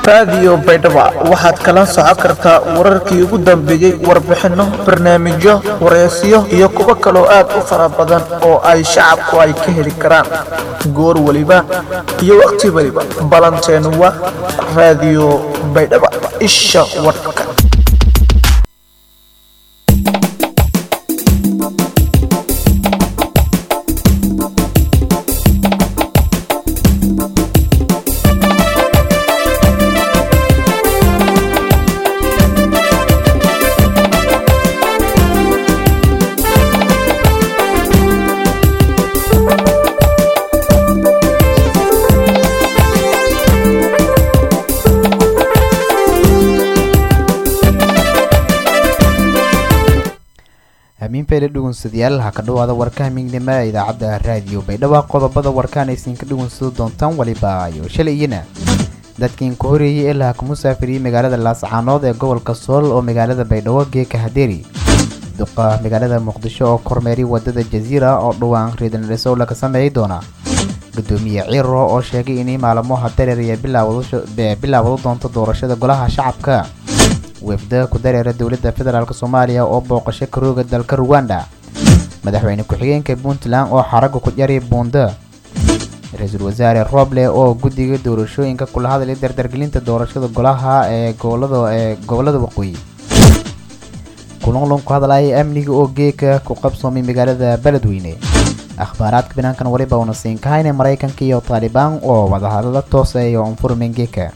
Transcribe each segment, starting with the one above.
raadiyo baydhabo waxaad kala socon kartaa wararkii ugu dambeeyey warbixinno barnaamijyo wareysiyo iyo kuwo kaloo aad u fara badan oo ay shacabku ay ka heli karaan goor weliba iyo waqti weliba balanteenu waa raadiyo baydhabo isha warka hamiinfeyle dhugunsadayaal ha ka dhawaada warka hamiignimo ee idaacadda raadiyo baydhabo qodobada warkaan aysiin ka dhugunsado doontaan waliba ayo shalayina dadkiin ka horeeyey ilaa ka musaafiriyey magaalada laascaanood ee gobolka sool oo magaalada baydhabo geeka hadeeri duqa magaalada muqdisho oo kormeeray wadada jaziira oo dhowaan riidanadhisow laga sameeyey doona gudoomiye ciiro oo sheegay inay maalmoha dareeraya bilaawado doonto doorashada golaha shacabka wefda ku dareera dowladda federaalk soomaaliya oo booqasho karooga dalka ruwanda madaxweyne ku-xigeenka puntland oo xaraga ku jaray buunda ra-iisul wasaare roble oo guddiga doorashooyinka kula hadlay dardargelinta doorashada golaha ee gobolada ee gobolada waqooyi kulunlun ku hadlaya amniga oo geeka ku qabsoomay magaalada beledweyne akhbaaraadka banaankan waliba una siin kahayna maraykanka iyo taalibaan oo wadahadala tooseeya onfurmen geeka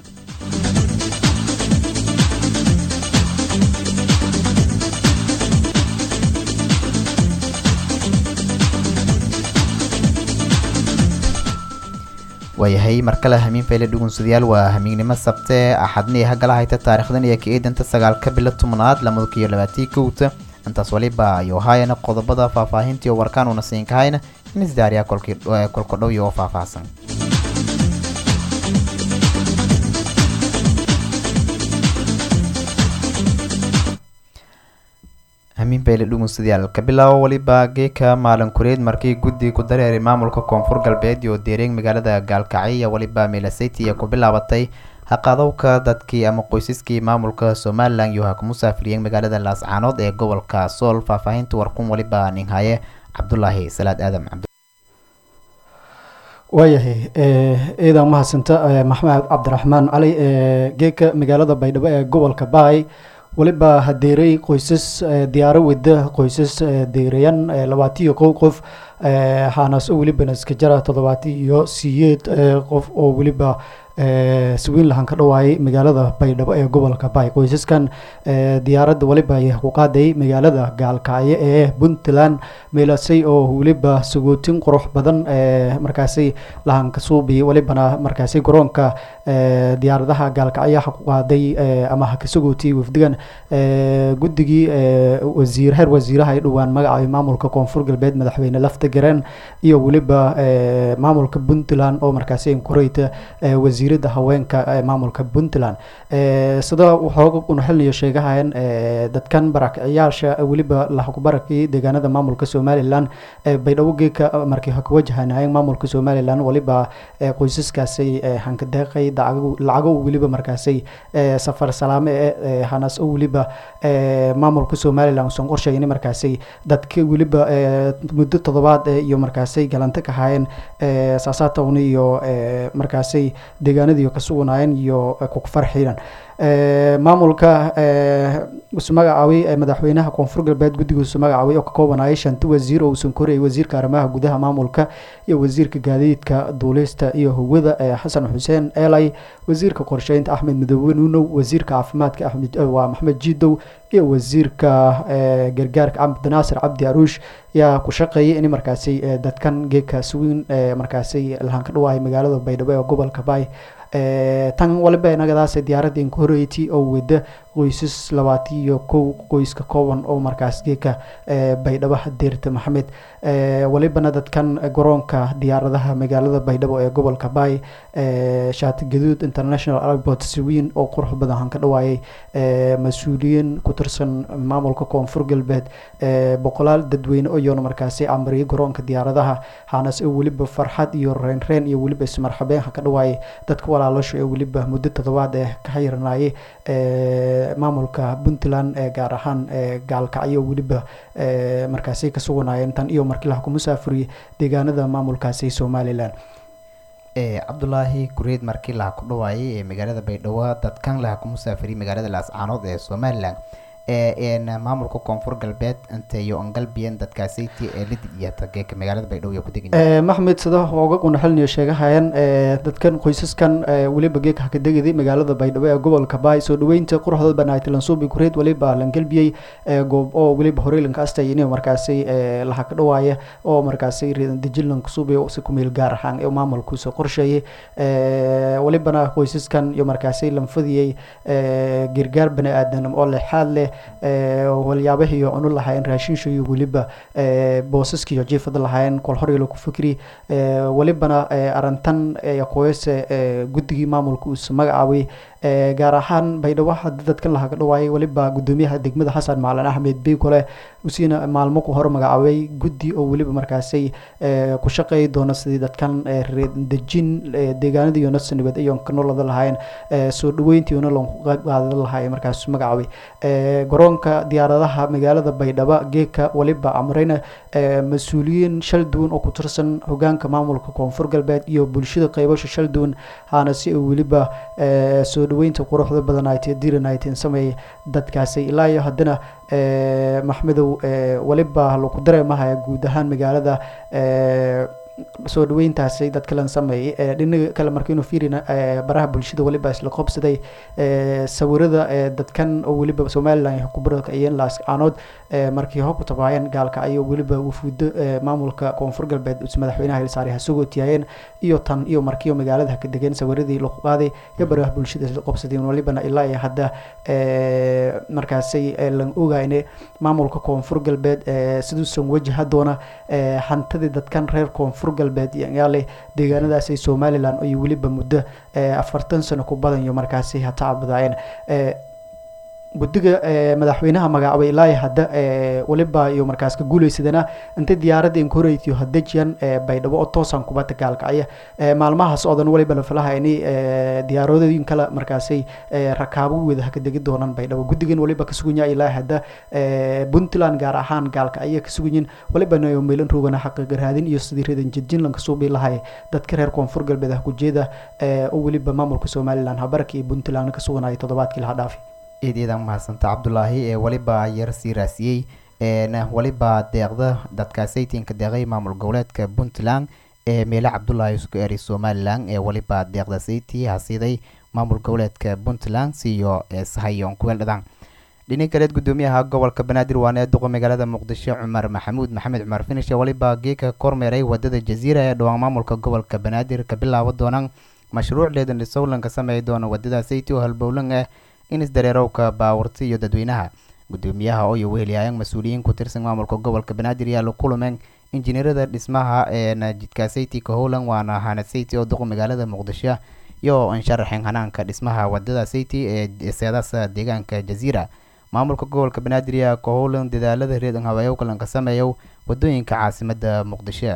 waayahay markale hamiin fayle dhugunsadayaal waa hamiignimo sabte axadni hagala hayta taarikhdan iyo ka eedanta sagaalka bilo tobnaad lamada kiyo labaatii kowta intaas waliba ayuu haayana qodobada faahfaahintii oo warkaan una siin kahayna in isdaariya kolka dhow iyo oo faahfaahsan hamiin bayle dhugunsadayaal ka bilaabo waliba geeka maalin kureed markii guddi ku dareeray maamulka koonfur galbeed iyo deereeg magaalada gaalkacyo waliba milaseti ee ku bilaabatay haqadowka dadkii ama qoysaskii maamulka somalilan iyo ha ku musaafiriyeen magaalada laascaanood ee gobolka sool faahfaahinta warkun waliba ninhaye cabdulaahi salaad aadam waayahay ciidan mahadsanta maxamed cabdiraxmaan cali geeka magaalada baydhabo ee gobolka baay waliba hadeeray qoysas diyaaro wada qoysas deerayan labaatiyo kow qof haanaas oo welibana iska jara toddobaati iyo siyeed qof oo weliba swiin lahan ka dhawaayay magaalada baydhabo ee gobolka baay qoysaskan diyaaradda waliba ay ku qaaday magaalada gaalkacyo ee puntland meelasay oo weliba sagootin qurux badan markaasi lahan ka suubi walibana markaasi garoonka diyaaradaha gaalkacyo ha ku qaaday ama ha ka sagootiyay wafdigan guddigii wasiir heer wasiiraha ay dhowaan magacaabay maamulka koonfur galbeed madaxweyne lafta garen iyo weliba maamulka puntland oo markaasi koreyta wasiirada haweenka ee maamulka puntland sida waxooga una xilniyo sheegahayan dadkan barakiciyaasha weliba lahakubarakii deegaanada maamulka somalilan baydhabo geeka markii ha kawajahanayeen maamulka somalilan waliba qoysaskaasi hankadeeqay lacago weliba markaasi safar salaame ee hanas oo weliba maamulka somalilan usan qorsheyn markaasi dadka weliba muddo toddobaad iyo markaasi galanta ka haayeen saasaatowna iyo markaasi deegaanadii ka suganaayeen iyo kufarxiinan maamulka isu magacaabay madaxweynaha koonfur galbeed guddiga isu magacaabay oo ka koobanayay shanti wasiir oo uusan korayay wasiirka arrimaha gudaha maamulka iyo wasiirka gaadiidka duulista iyo hawada xasan xuseen eelay wasiirka qorsheynta axmed midoobe nuunow wasiirka caafimaadka axmed waa maxmed jiidow iyo wasiirka gargaarka cabdinaasir cabdi aruush yaa ku shaqeeyay in markaasi dadkan geedka suwiin markaasi lahan ka dhawaayay magaalada baydhabo ee gobolka baay tan waliba inagadaas diyaaradii ka horeeytay oo wada qoysas labaatan iyo kow qoyska kooban oo markaas geeka baydhabo deerta maxamed walibana dadkan garoonka diyaaradaha magaalada baydhabo ee gobolka baay shaati gaduud international airport siwiin oo qurux badan han ka dhawaayay mas-uuliyiin ku tirsan maamulka koonfur galbeed boqolaal dadweyne oyoona markaasi amariyay garoonka diyaaradaha hanas oo weliba farxad iyo reynreen iyo weliba ismarxabeen ha ka dhawaayay dadka walaalasho ee weliba muddo toddobaad ee ka xayirnaayay maamulka puntland ee gaar ahaan gaalkacyo weliba markaasi ka suganaayeen tan iyo markii laha ku musaafuriyey deegaanada maamulkaasi somalilan cabdulaahi kureed markii laha ku dhawaayay ee magaalada baydhabo dadkan laha ku musaafiriyay magaalada laascaanood ee somalilan maamulka koonfur galbeed inteyo angalbiyan dadkaasiti ee lid iyo tageeka magaalada baydhabo iyo ku degan maxmed sida ooga qunaxalniyo sheegahayaan dadkan qoysaskan weliba geeka hakadegidi magaalada baydhabo ee gobolka baay soo dhaweynta quruxda banaaytilansuubi kureed weliba langalbiyey goob oo weliba horeylanka astay markaasi laha ka dhawaaya oo markaasi dejinlanka suubi si kumeel gaar ahaan ee maamulkuusa qorsheeyay welibana qoysaskan iyo markaasi lanfadiyey gargaar bani aadanimo oo lexaad leh walyaabahii iyo cunu lahaayeen raashinsha iyo weliba boosaska iyo jiifada lahaayeen kol horyalo ku fikri welibana arintan qoyase guddigii maamulka uus magacaabay gaar ahaan baydhabo hadii dadkan lahaga dhawaayay weliba gudoomiyaha degmada xasan macalin axmed beykole usiina maalmo ku hor magacaabay guddi oo weliba markaasay ku shaqeey doona sidii dadkan dejin deegaanada iyo nasanibad iyo kanolada lahaayeen soo dhaweyntiina loonku qayb qaadan lahaay markaas magacaabay garoonka diyaaradaha magaalada baydhabo geeka weliba amreyna mas-uuliyiin shal duwan oo ku tirsan hogaanka maamulka koonfur galbeed iyo bulshada qaybasha shal duwan haana si uu weliba soo dhaweynta quruxda badanaaytee diranayteen sameeyay dadkaasi ilaa iyo haddana maxmedow weliba lagu dareemahaya guud ahaan magaalada soo dhaweyntaasi dadka lan sameeyay dhinaga kale markaynu fiirina baraha bulshada weliba isla qobsaday sawirada dadkan oo weliba somalilan kubaraka iyo laascaanood markii hor ku tabaayeen gaalka ayo weliba wufuudo maamulka koonfur galbeed madaxweynaha hilsaare hasugoo tiyaayeen iyo tan iyo markiiyo magaalada ka degeen sawiradii lagu qaaday iyo baraha bulshada isla qobsadeen welibana ilaa iyo hadda markaasay lan ogayne maamulka koonfur galbeed siduusan wajaha doona hantadii dadkan reer koonfur galbeed yaale deegaanadaasi somalilan iyo weliba muddo afartan sano ku badan iyo markaasi hatacabadaayeen guddiga madaxweynaha magacaabay ilaa hadda weliba iyo markaas ka guuleysadana inta diyaaradda inkoratiyo hadejiyan baydhabo oo toosan kubadda gaalkacya maalmahaas oo dhan weliba la filaha inay diyaaradooyin kale markaasay rakaabo wada haka degi doonaan baydhabo guddigan weliba ka sugan yahay ilaa hadda puntland gaar ahaan gaalkacya ka suganyiin weliba nayo meelan roogana xaqiiqa raadin iyo sidii reedan jidjinlanka suubi lahay dadka reer koonfur galbeed ah kujeeda oo weliba maamulka somalilan habarka iyo puntland ka suganaya toddobaadkii laha dhaafi eed eedan mahadsanta cabdulaahi ee weliba yar sii raasiyey weliba deeqda dadkaasaytinka deeqay maamul goboleedka puntland ee meele cabdulaahi isku eri somalilan ee weliba deeqda sayti hasiiday maamul goboleedka puntland siiyo sahayon kuweeldhadaan dhini kaleed gudoomiyaha gobolka banaadir waana duqa magaalada muqdisho cumar maxamuud maxamed cumar finish weliba geeka kormeeray wadada jaziira ee dhawaan maamulka gobolka banaadir ka bilaabo doonaan mashruuc leedan dhisowlanka sameey doona wadada sayti oo halbowlan ah in isdareerowka baawarti iyo dadweynaha gudoomiyaha oo iyo wehelyaayeen mas-uuliyiin ku tirsan maamulka gobolka banaadir yaa la kulumeen injineerada dhismaha ee jidkaasayti ka howlan waana hanasayti oo duqa magaalada muqdisho iyo insharaxeen hanaanka dhismaha wadada sayti ee seedaasa deegaanka jaziira maamulka gobolka banaadir yaa ka howlan dadaalada reedan habeeyowkalanka sameeyow wadooyinka caasimada muqdisho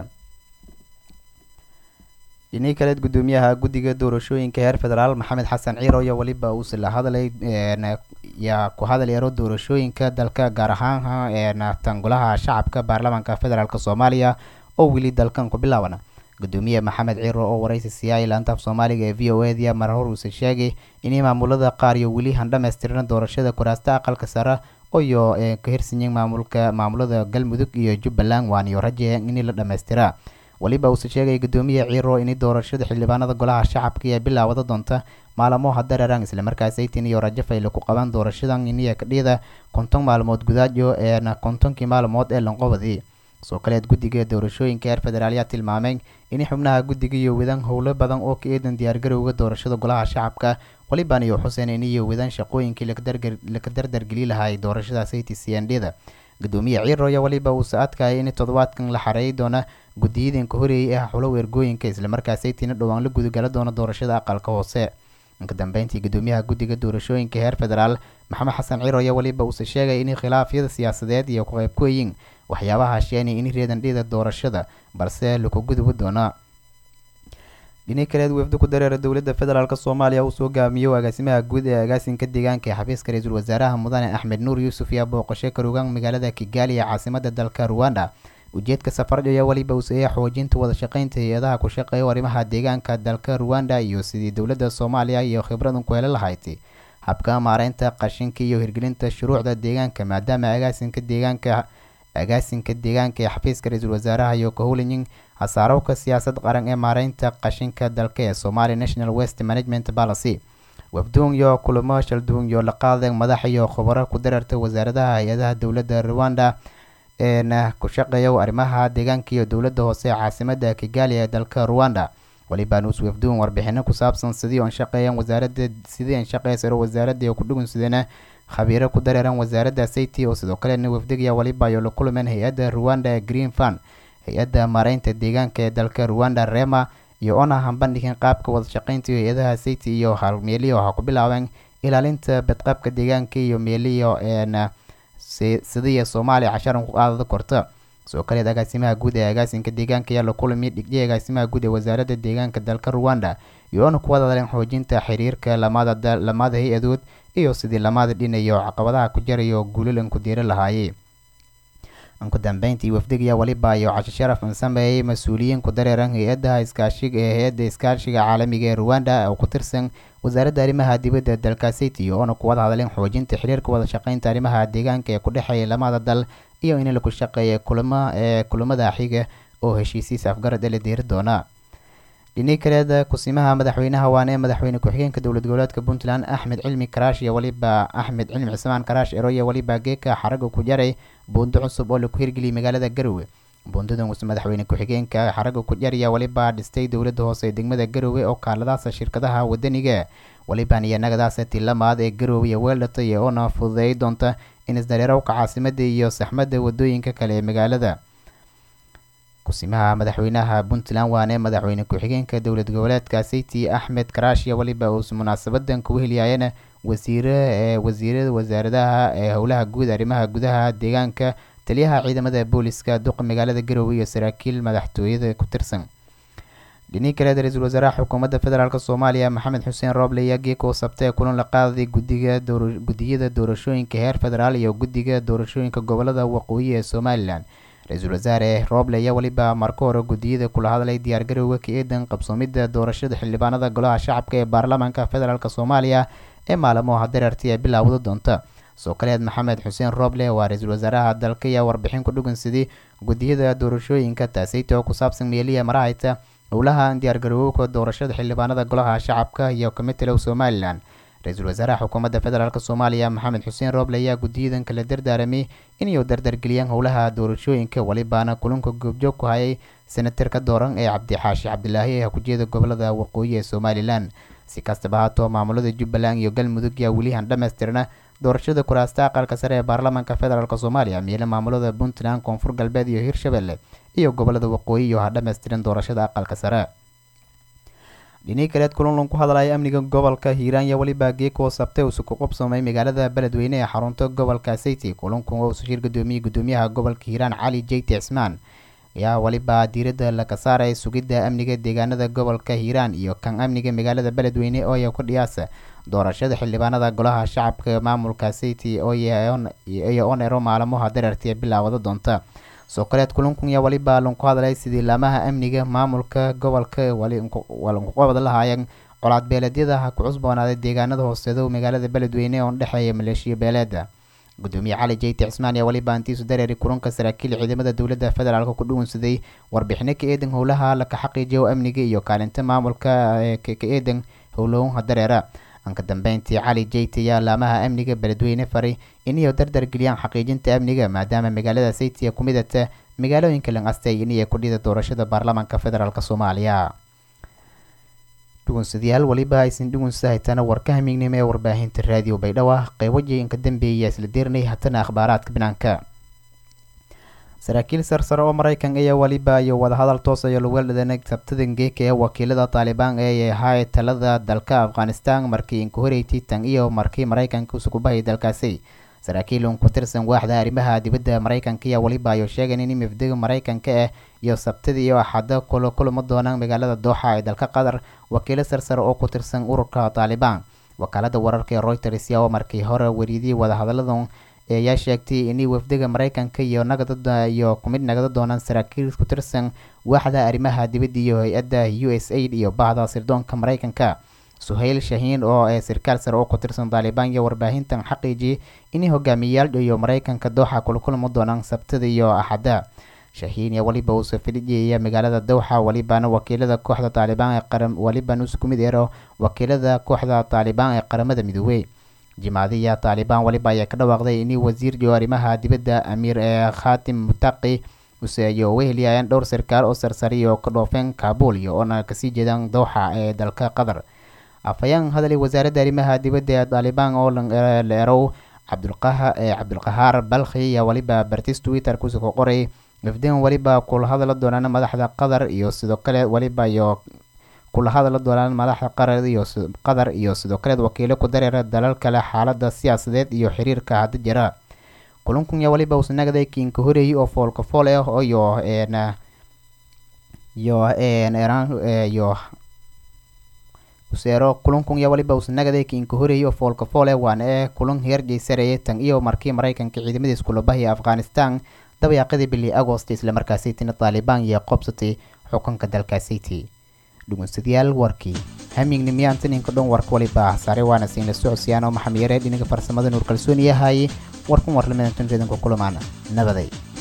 dhinii kaleed gudoomiyaha guddiga doorashooyinka heer federaal maxamed xasan ciiro iyo weliba uuse la hadlay yaa ku hadal yaro doorashooyinka dalka gaar ahaan tangulaha shacabka baarlamaanka federaalk soomaaliya oo weli dalkan ku bilaaban gudoomiye maxamed ciiro oo waraysi siiyay laantaaf soomaaliga ee v o eda mar hor uuse sheegay inay maamulada qaar iyo weli han dhamaystiran doorashada kuraasta aqalka sare iyo ka hirsanyiin maamulka maamulada galmudug iyo jubbaland waaniyo rajeen in la dhamaystiraa weliba uuse sheegay gudoomiye ciiro in doorashada xildhibaanada golaha shacabka ee bilaawada doonta maalamo hadareeraan islamarkaas aytin iyo rajo fayle ku qaban doorashadan iniya kadhiyada konton maalmood gudaajo eena kontonkii maalmood ee lanqobadii soo kaleed guddiga doorashooyinka heer federaal yaa tilmaameen in xubnaha guddiga iyo wadan howlo badan oo ka eedan diyaargarowga doorashada golaha shacabka waliban iyo xuseen iniyo wadaan shaqooyinkii laka dardargeli lahay doorashada sayti cndda gudoomiye ciiro ayaa waliba uu sa-adkaya in toddobaadkan la xareeyi doona guddiyadanka horeeyay ah xulo weergooyinka islamarkaa saytina dhowaan la gudagala doona doorashada aqalka hoose inka dambeyntii gudoomiyaha guddiga doorashooyinka heer federaal maxamed xasan ciiro ayaa waliba uuse sheegay in khilaafyada siyaasadeed iyo ku qayb ku yiin waxyaabaha sheenay in reedan dhida doorashada balse laku gudubi doona dhini kaleed wefdo ku dareera dowladda federaalk soomaaliya uu soo gaamiyo agaasimaha guud ee agaasinka deegaanka ee xafiiska ra-iisul wasaaraha mudane axmed nuur yuusuf yaa booqasho karugaan magaalada kigaali ee caasimada dalka ruwanda ujeedka safarj ayaa weliba uuseeya xoojinta wada shaqeynta hay-adaha ku shaqeeya arrimaha deegaanka dalka ruwanda iyo sidii dowladda soomaaliya iyo khibradan ku heli lahayd habka maareynta qashinka iyo hirgelinta shuruucda deegaanka maadaama agaasinka deegaanka agaasinka deegaanka ee xafiiska ra-iisul wasaaraha iyo kahowlinyin hasaarowka siyaasad qaran ee maareynta qashinka dalka ee somalia national west management policy wafduun iyo kulamo shalduun iyo laqaada madax iyo khubaro ku dararta wasaaradaha hay-adaha dowladda ruwanda eena ku shaqeeya arrimaha deegaanka iyo dowladda hoose ee caasimada kigali ee dalka ruwanda waliba nuus wafduun warbixino ku saabsan sidii an shaqeeyaan wasaarada sidii an shaqeysaro wasaaradda ku dhugun sidana khabiiro ku dareeran wasaaradda sayti oo sidoo kalena wafdiga waliba iyo la kulmeen hay-adda ruwanda green fund hay-adda maareynta deegaanka ee dalka ruwanda rema iyo ona hambandhigin qaabka wada shaqeynta hay-adaha sayti iyo halmeeliyo waxaa ku bilaabeen ilaalinta badqaabka deegaanka iyo meeliyo eena sidiya soomaaliya casharan ku qaadada korta sidoo kaleed agaasimaha guud ee agaasinka deegaanka ayaa la kulmi dhigday agaasimaha guud ee wasaaradda deegaanka dalka ruwanda iyo ona ku wadadaleen xoojinta xiriirka lamada lamada hay-adood iyo sidii lamada dhinayo caqabadaha ku jarayo guulalan ku diiri lahaayey ugu dambeyntii wafdigayaa waliba iyo casho sharaf an sameeyey mas-uuliyiin ku dareeran hay-adaha iskaashiga ee hay-adda iskaashiga caalamiga ee ruwanda oo ku tirsan wasaaradda arrimaha dibadda dalka city oona ku wada hadleen xoojinta xiriirka wada shaqeynta arrimaha deegaanka ee ku dhexeeya lamada dal iyo in laku shaqeeya kulama ee kulamada xiga oo heshiisiis afgarad ee la diiri doona dhini kaleeda kusimaha madaxweynaha waana ee madaxweyne ku-xigeenka dowlad goboleedka puntland axmed cilmi karaash iyo waliba axmed cilmi cismaan karaash eroye waliba geeka xaraga ku jaray buundo cusub oo laku hirgeliyay magaalada garowe buundadan madaxweyne ku-xigeenka xaraga ku jaraya waliba dhistay dowladda hoose ee degmada garowe oo kaaladaasa shirkadaha wadaniga waliban iyo nagadaasa tilamaad ee garowe iyo weeldhatay oona fududeey doonta in isdareerowka caasimada iyo saxmadda wadooyinka kale ee magaalada kusimaha madaxweynaha puntland waane madaxweyne ku-xigeenka dowlad goboleedka city axmed karaashiya waliba uu munaasabadan kugu heliyaayeen wasiire ee wasiirada wasaaradaha ee howlaha guud arrimaha gudaha deegaanka taliyaha ciidamada booliska duqa magaalada garowe iyo saraakiil madaxtooyada ku tirsan dhinii kaleed ra-iisul wasaaraha xukuumadda federaalk soomaaliya maxamed xuseen rooble ayaa geeka u sabtay kulan la qaaday gudiga gudiyada doorashooyinka heer federaal iyo guddiga doorashooyinka gobolada waqooyi ee somalilan ra-iisul wasaare rooble ayaa weliba marka hore guddiyada kula hadlay diyaargarowga ka eedan qabsoomidda doorashada xildhibaanada golaha shacabka ee baarlamaanka federaalk soomaaliya ee maalmoha dareerti ee bilaawda doonta soo kaleed maxamed xuseen rooble waa ra-iisul wasaaraha dalka ayaa warbixin ku dhugan sidii guddiyada doorashooyinka taaseyta oo ku saabsan meeliya marahayta howlaha diyaargarowowka doorashada xildhibaanada golaha shacabka iyo kamitelow somalilan ra-iisul wasaaraha xukuumadda federaalk soomaaliya maxamed xuseen rooble ayaa guddiyadan kala dardaaramay inay dardargeliyaan howlaha doorashooyinka walibaana kulanka goobjoog ku hayay senatarka dooran ee cabdixaashi cabdilaahi ee hakujeeda gobolada waqooyi ee somalilan si kastaba haatoo maamulada jubbaland iyo galmudug yaa welihan dhammaystirna doorashada kuraasta aqalka sare ee baarlamaanka federaalk soomaaliya meele maamulada puntland koonfur galbeed iyo hirshabelle iyo gobolada waqooyi iyo ha dhammaystiran doorashada aqalka sare dhinii kaleed kulanlan ku hadlaya amniga gobolka hiiraan iyo weliba geeko sabtay uuse ku qubsoomay magaalada beledweyne ee xarunta gobolka sayti kulanku oo shir gudoomiyey gudoomiyaha gobolka hiiraan cali jeyti cismaan ayaa weliba diiradda laga saaray sugidda amniga deegaanada gobolka hiiraan iyo kan amniga magaalada beledweyne ooya ku dhiyaasa doorashada xildhibaanada golaha shacabka maamulka sayti ooyo onero maalmaha dareerti ee bilaawada doonta soo kaleed kulankun yaa waliba lanku hadlay sidii laamaha amniga maamulka gobolka walankuqabad lahaayeen colaad beeleedyada ha ku cusboonaaday deegaanada hooseedo magaalada beledweyne oo dhexeeya maleeshiya beeleeda gudoomiye cali jeyti cismaan ayaa waliba antiisu dareeri kulanka saraakiil ciidamada dowladda federaalk ku dhuwansaday warbixino ka eedan howlaha laka xaqiijiyo amniga iyo kaalinta maamulka ka eedan howlowha dareera anka dambeyntii cali jeyti ayaa laamaha amniga beledweyne faray inay dardargeliyaan xaqiijinta amniga maadaama magaalada saytiya ku midata magaalooyinka lan astay inay ku dhida doorashada baarlamaanka federaalk soomaaliya dhugunsadayaal weliba aysan dhugunsa haytana warka hamiignimo ee warbaahinta raadiyo baydhabo qeybo inka dambeeya isla deernay hatana akhbaaraadka banaanka saraakiil sarsare oo maraykan ayaa weliba iyo wadahadal toos ayo lagu heldhadanay sabtadan geeka ee wakiilada taalibaan ee ahaa talada dalka afghanistan markii inka horeeytay tan iyo markii maraykanka usukubahayay dalkaasi saraakiil un ku tirsan waaxda arrimaha dibadda maraykanka ayaa weliba ayo sheegan in mifdiga maraykanka ah iyo sabtida iyo axada kulo kulama doonaan magaalada dooxa ee dalka qatar wakiilo sarsare oo ku tirsan ururka taalibaan wakaalada wararka ee reuters yaa markii hore weriyadii wadahadaladan ayaa sheegtay in wafdiga maraykanka iyo nagada iyo kumid nagada doonaan saraakiil ku tirsan waaxda arrimaha dibadda iyo hay-adda u s aid iyo bahda sirdoonka maraykanka suhayl shahiin oo ee sarkaal sare oo ku tirsan taalibaan iyo warbaahintan xaqiijiyay in hogaamiyayaal iyo maraykanka dooxa kula kulma doonaan sabtada iyo axadda shahiin iyo weliba uu safidhiyaya magaalada dowxa welibana wakiilada kooxda taalibaan ee qaram welibana isku mid ero wakiilada kooxda taalibaan ee qaramada midoobey jimaadiya taalibaan weliba ayaa ka dhawaaqday in wasiir iyo arrimaha dibadda amiir ee khatim mutaqi useeyo weheliyayaan dhowr sarkaal oo sarsariy oo ka dhoofeen kaabul iyo oona kasii jeedaan dowxa ee dalka qatar afhayeen hadalay wasaaradda arrimaha dibadda ee taalibaan oo la erow cabdulqaha cabdulqahaar balkhi ayaa weliba bartis twitter kusi ku qoray wafdigan weliba kula hadala doonaan madaxda qatar iyo sidoo kale weliba iyo kula hadala doonaan madaxda qarar iyo qatar iyo sidoo kale wakiilo ku dareera dalal kale xaalada siyaasadeed iyo xiriirka hadda jira kulankun yaa weliba usanagday kiinka horeeyay oo foolka fool ah iyo n iyo iran iyo useero kulankun yaa weliba usanagaday kiinka horeeyay oo foolka fool ah waana ee kulan heer jaysareeyay tan iyo markii maraykanka ciidamadiis kula bahaya afghanistan dabayaaqadii bili agost islamarkaasaytina taalibaan iyo qobsatay xukunka dalkaasaytii dhugunsadayaal warkii hamiignimiyaantaninka dhan warka waliba saare waana siinla socosyaan oo maxamiyaree dhinaga farsamada nuur kalsooni yahay warkan warlamadantan reedanku kulamaana nabaday